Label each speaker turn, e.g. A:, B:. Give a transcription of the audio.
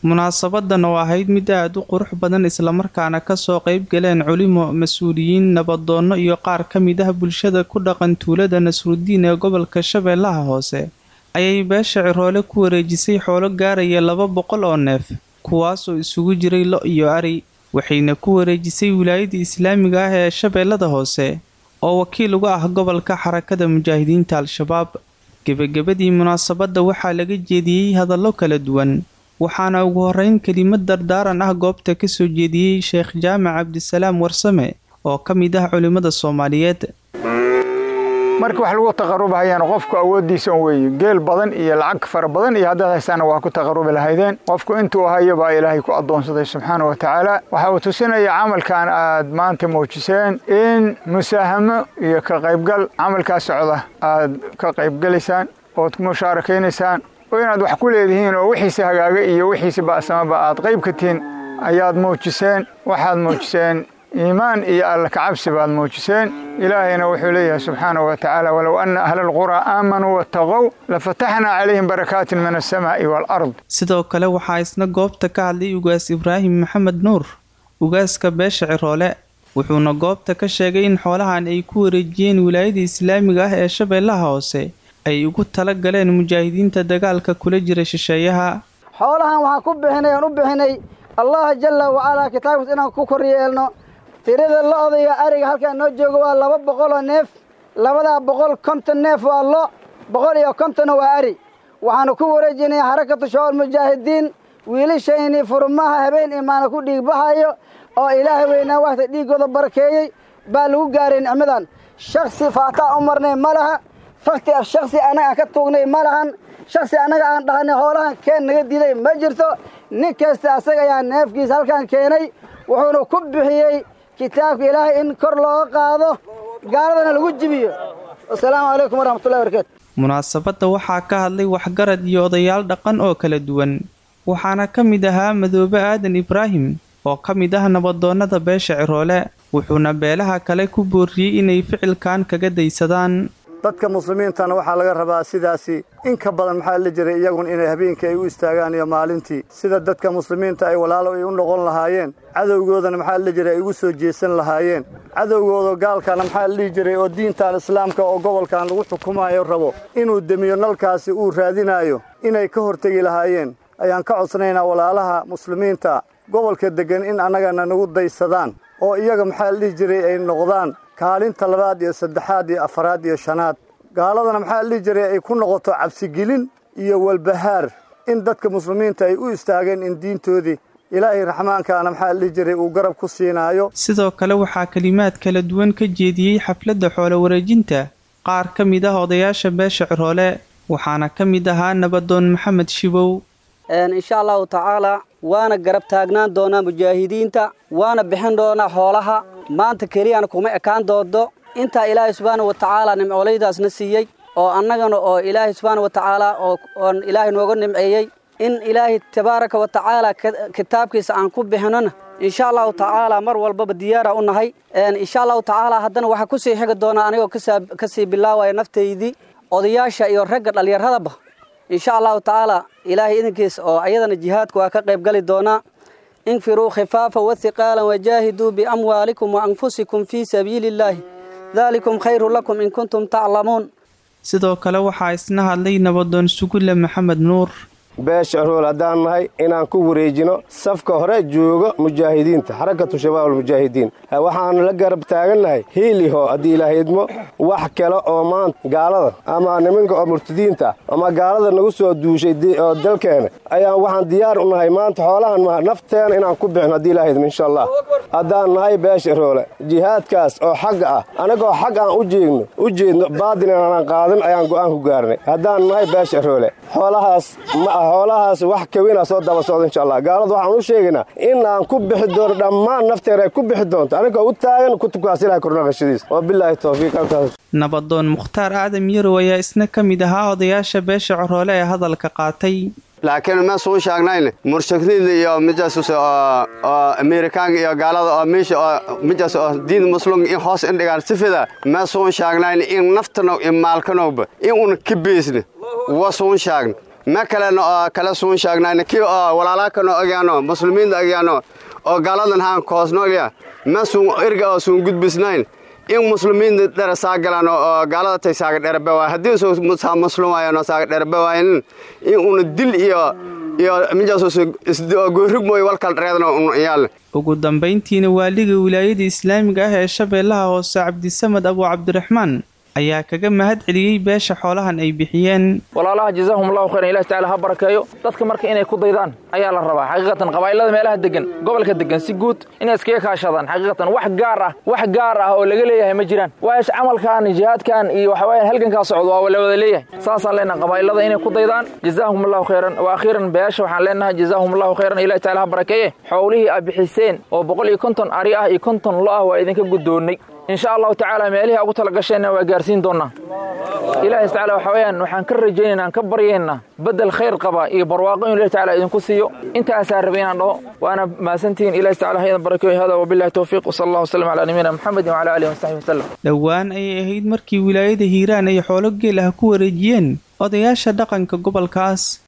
A: munaasabadan oo ahayd mid aada u qurux badan islamarkaana kasoo qeyb galeen culimo mas-uuliyiin nabadoonno iyo qaar ka mid ah bulshada ku dhaqan tuulada nasrudiin ee gobolka shabeellaha hoose ayay beesha ciroole ku wareejisay xoolo gaaraya laba boqol oo neef kuwaasoo isugu jiray lo iyo ari waxayna ku wareejisay wilaayada islaamiga ah ee shabeellada hoose oo wakiil uga ah gobolka xarakada mujaahidiinta al-shabaab gebagabadii munaasabadda waxaa laga jeediyey hadallo kala duwan waxaana ugu horeyn kelimad dardaaran ah goobta kasoo jeediyey sheekh jaamac cabdisalaam warsame oo ka mid ah culimmada soomaaliyeed
B: marka wax lagu taqarubahayaan qofku awooddiisa un weeye geel badan iyo lacag fara badan iyo haddaad haystaana waa ku taqarubi lahaydeen qofku intuu hayo baa ilaahay ku addoonsaday subxaana wa tacaala waxa uu tusinaya camalkan aad maanta muujiseen in musaahamo iyo ka qaybgal camalkaa socda aad ka qaybgelaysaan ood ku musaarakaynaysaan oo inaad wax ku leedihiin oo wixiisa hagaaga iyo wixiisa ba'samaba aad qayb ka tihiin ayaad muujiseen waxaad muujiseen iimaan iyo alla kacabsi baad muujiseen ilaahayna wuxuu leeyahay subxaana wa tacaala walow anna ahla alquraa aamanuu wattaqow lafataxnaa calayhim barakaatin min alsamaa'i waalard
A: sidoo kale waxaa isna goobta ka hadlay ugaas ibraahim maxamed nuur ugaaska beesha ciroole wuxuuna goobta ka sheegay in xoolahan ay ku wareejiyeen wilaayada islaamiga ah ee shabeellaha hoose ay ugu tala galeen mujaahidiinta dagaalka kula jira shisheeyaha
C: xoolahan waxaan ku bixinay aan u bixinay allaha jalla wacalaa kitaabkiis inaan ku kor yeelno tirada lo-da iyo ariga halkaan noo joogo waa laba boqol oo neef labadaa boqol konton neef waa lo boqol iyo kontonna waa ari waxaanu ku wareejinay xarakatu shabaab mujaahidiin wiilashaynii furmaha habeen imaana ku dhiigbaxayo oo ilaahay weynaa waxta dhiiggooda barakeeyey baa lagu gaaray nicmadan shaksi faataa u marnay ma laha fakti af shaksi annaga aan ka tuugnay ma lahan shaksi annaga aan dhahanay hoolahan keen naga diiday ma jirto nin kasta asaga ayaa neefkiisa halkaan keenay wuxuuna ku bixiyey kitaabka ilaahay in kor looga qaado gaaladana lagu jibiyo wasalaamu calaykum waraxmatullahi barakaatu
A: munaasabadda waxaa ka hadlay waxgarad iyo odayaal dhaqan oo kala duwan waxaana ka mid ahaa madoobe aadan ibraahim oo ka mid ah nabadoonnada beesha ciroole wuxuuna beelaha kale ku booriyey inay ficilkan kaga daysadaan
D: dadka muslimiintana waxaa laga rabaa sidaasi in ka badan maxaa la jiray iyaguna inay habeenkii ay u istaagaan iyo maalintii sida dadka muslimiinta ay walaalo ay u noqon lahaayeen cadowgoodana maxaa la jiray ay ugu soo jeesan lahaayeen cadowgooda gaalkana maxaa la dhihi jiray oo diintan islaamka oo gobolkan lagu xukumayo rabo inuu demiyo nalkaasi uu raadinaayo inay ka hortegi lahaayeen ayaan ka codsanaynaa walaalaha muslimiinta gobolka deggan in annagana nagu daysadaan oo iyaga maxaa la dhihi jiray ay noqdaan kaalinta labaad iyo saddexaad iyo afaraad iyo shanaad gaaladana maxaa la dhihi jiray ay ku noqoto cabsigelin iyo walbahaar in dadka muslimiinta ay u istaageen in diintoodii ilaahay raxmaankaana maxaa la dhihi jiray uu garab ku siinaayo
A: sidoo kale waxaa kelimaad kala duwan ka jeediyey xafladda xoolo wareejinta qaar ka mid ah odayaasha beesha ciroole waxaana ka mid ahaa nabadoon maxamed shibow
E: insha allahu tacaalaa waana garab taagnaan doonaa mujaahidiinta waana bixin doonaa xoolaha maanta keliyana kuma ekaan doodo intaa ilaahay subxaana wa tacaala nimcooleydaasna siiyey oo annagana oo ilaahay subxaana wa tacaala oon ilaahay nooga nimceeyey in ilaahay tabaaraka wa tacaala kitaabkiisa aan ku bixinona insha allahu tacaala mar walbaba diyaara u nahay insha allahu tacaala haddana waxaa kusii xigi doonaa anigoo kasii bilaawaya naftaydii odayaasha iyo ragga dhallinyaradaba insha allahu tacaala ilaahay idinkiis oo ayadana jihaadka waa ka qayb gali doonaa infiruu khifaafa wathiqaalan wajaahiduu biamwaalikum wa anfusikum fii sabiili illaahi daalikum khayru lakum in kuntum taclamuun
A: sidoo kale waxaa isna hadlay nabadoon sugulle maxamed nuur
F: beesha cirool haddaan nahay inaan ku wareejino safka hore joogo mujaahidiinta xarakatu shabaab almujaahidiin waxaanu la garab taagannahay hiiliho haddii ilaahay idmo wax kale oo maanta gaalada ama nimanka oo murtadiinta ama gaalada nagu soo duushay oo dalkeena ayaan waxaan diyaar u nahay maanta xoolahan maha nafteena inaan ku bixino haddii ilahay idmo insha allah haddaan nahay beesha ciroole jihaadkaas oo xagga ah anagoo xag aan u jeegno u jeedno baadin inaanan qaadan ayaan go'aan ku gaarnay haddaan nahay beesha ciroole xoolahaas ma ah xoolahaas wax kawina soo daba socda insha allah gaalada waxaan u sheegaynaa in aan ku bixi doono dhammaan nafteena ay ku bixi doonto anigoo u taagan kutubkaas ilahay kornaqashadiis wa bilaahi towfiiq halkaas
A: nabadoon mukhtaar aadam yarow ayaa isna ka mid ahaa odayaasha beesha coroole ee hadalka qaatay
G: laakiin ma suu sheegnayn murshakniin iyo mijaas oo amerikaanka iyo gaalada oo meesha oo mijaas oo diin muslim in hoos indhigaan sifida ma suu sheegnayn in naftano in maalkanowba in una ka beesna wa suu sheegna ma kalena oo kala suun sheegnayna kii oo walaalakano ogyaano muslimiinta ogyaano oo gaaladan haan koosnoolya ma suun erga oo suun gudbisnayn in muslimiinta dhera saagalaan oo gaalada tay saaga dherabawaa haddii soo muslimaayano saaga dherabawaayanin in una dil iyo iyo mijaasoo goorrig mooy walkal dhereedna un iyaal
A: ugu dambayntiina waaliga wilaayada islaamiga ah ee shabeellaha hoose cabdisamad abu cabdiraxmaan ayaa kaga mahad celiyey beesha xoolahan ay bixiyeen
H: walaalaha jazaahum allahu khayran ilahi tacala ha barakeeyo dadka marka inay ku daydaan ayaa la rabaa xaqiiqatan qabaa'ilada meelaha degan gobolka degan si guud inay iskaga kaashadaan xaqiiqatan wax gaar ah wax gaar ah oo laga leeyahay ma jiraan waash camalkan jihaadkan iyo waxa weeyaan halgankaa socdo waa la wada leeyahay saasaan leenahay qabaa'ilada inay ku daydaan jazaahum allahu khayran wa akhiiran beesha waxaan leenahay jazaahum allahu khayran ilahi tacala ha barakeeye xoolihii aad bixiseen oo boqol iyo konton ari ah iyo konton lo ah waa idinka guddoonnay insha allahu tacaala meelihii ugu tala gasheenna waa gaarsiin doonnaa ilaahay tacala waxa weeyaan waxaan ka rajaynaynaa aan ka baryaynaa beddel khayr qaba iyo barwaaqo inu ilahi tacala idinku siiyo intaasaa rabay inaan dhaho waana mahadsantihiin ilahi tacala ha idan barakeeyo hada wabillahi towfiiq wasala allahu wasalam calaa nabiyina maxamedin wacala aalihi wasaxbi wasalam
A: dhowaan ayay ahayd markii wilaayada hiiraan ay xoolo geel ah ku wareejiyeen odayaasha dhaqanka gobolkaas